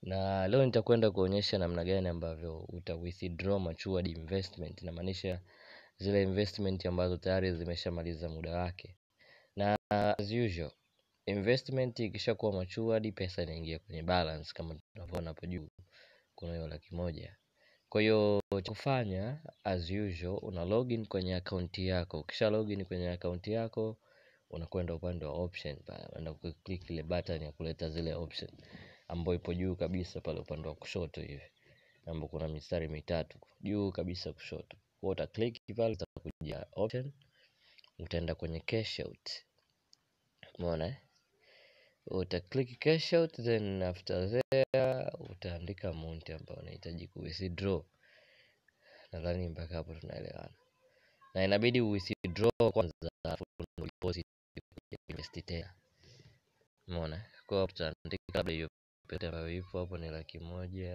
na leo nitakwenda kuonyesha namna gani ambavyo uta withdraw matured investment inamaanisha zile investment ambazo tayari zimeshamaliza muda wake na as usual investment ikishakuwa matured pesa inaingia kwenye balance kama tunavyoona hapo juu kuna hiyo laki moja kwa hiyo cha kufanya as usual una login kwenye akaunti yako ukisha login kwenye akaunti yako unakwenda upande wa option pale unaenda kuclick ile button ya kuleta zile option ambayo ipo juu kabisa pale upande wa kushoto hivi ambapo kuna mistari mitatu juu kabisa kushoto kwa uta click pale utakuja option utaenda kwenye cash out umeona eh? uta click cash out then after there utaandika amount ambayo unahitaji ku withdraw nadhani mpaka hapo tunaelewana na inabidi withdraw kwanza alafu ndo deposit invest tena umeona kwa hiyo tutaandika labda hiyo pesa ambayo ipo hapo ni laki moja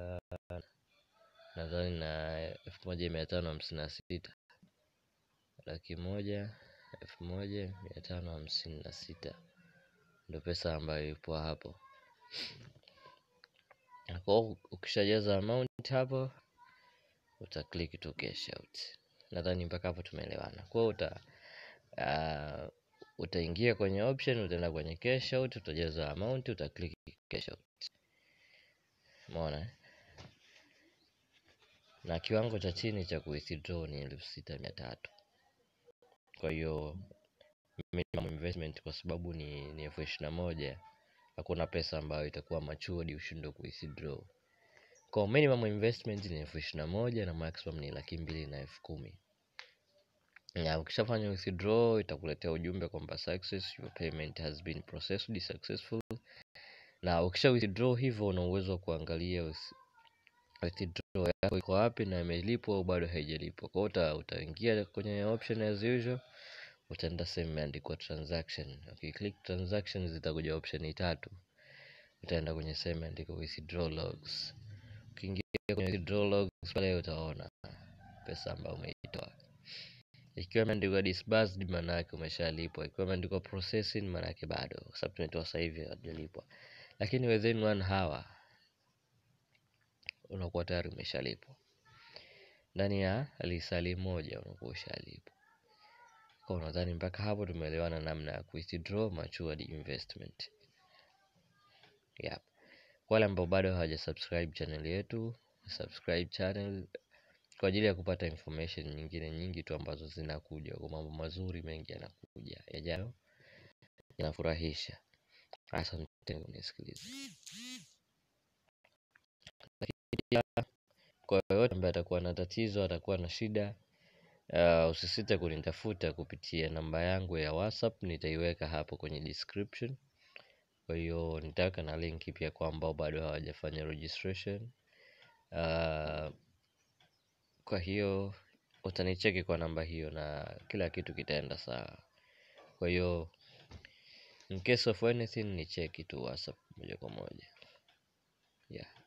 nadhani na elfu moja mia tano hamsini na sita laki moja elfu moja mia tano hamsini na sita ndo pesa ambayo ipo hapo kwa hiyo ukishajaza amount hapo uta click to cash out nadhani mpaka hapo tumeelewana kwa hiyo uta uh, utaingia kwenye option utaenda kwenye cash out utajaza amount uta click cash out umeona eh? na kiwango cha chini cha kuwithdraw ni elfu sita mia tatu kwa hiyo minimum investment kwa sababu ni, ni elfu ishirini na moja hakuna pesa ambayo itakuwa matured ushindwe kuwithdraw kwa minimum investment ni elfu ishirini na moja na maximum ni laki mbili na elfu kumi na ukishafanya withdraw itakuletea ujumbe kwamba success your payment has been processed successful na ukisha withdraw hivyo una uwezo wa kuangalia with- withdraw yako iko wapi na imelipwa au bado haijalipwa kwa hiyo uta, utaingia kwenye option as usual utaenda sehemu imeandikwa transaction ukiclick transaction zitakuja option tatu utaenda kwenye sehemu imeandikwa withdraw logs ukiingia kwenye withdraw logs pale utaona pesa ambayo umeitoa ikiwa imeandikwa disbursed maana yake umeshalipwa ikiwa imeandikwa processing maana yake bado kwa sababu tumetoa sasa hivi hajalipwa lakini within one hour unakuwa tayari umeshalipwa ndani ya lisali moja unakuwa ushalipwa kwa nadhani mpaka hapo tumeelewana namna ya withdraw matured investment yep. Kwa wale ambao bado hawaja subscribe channel yetu subscribe channel kwa ajili ya kupata information nyingine nyingi tu ambazo zinakuja kwa mambo mazuri mengi yanakuja yajayo yanafurahisha asante kunisikiliza lakini pia kwa yoyote ambaye atakuwa na tatizo atakuwa na shida uh, usisite kunitafuta kupitia namba yangu ya whatsapp nitaiweka hapo kwenye description kwa hiyo nitaweka na linki pia kwa ambao bado hawajafanya registration uh, kwa hiyo utanicheki kwa namba hiyo na kila kitu kitaenda sawa kwa hiyo in case of anything ni cheki tu whatsapp moja kwa moja yeah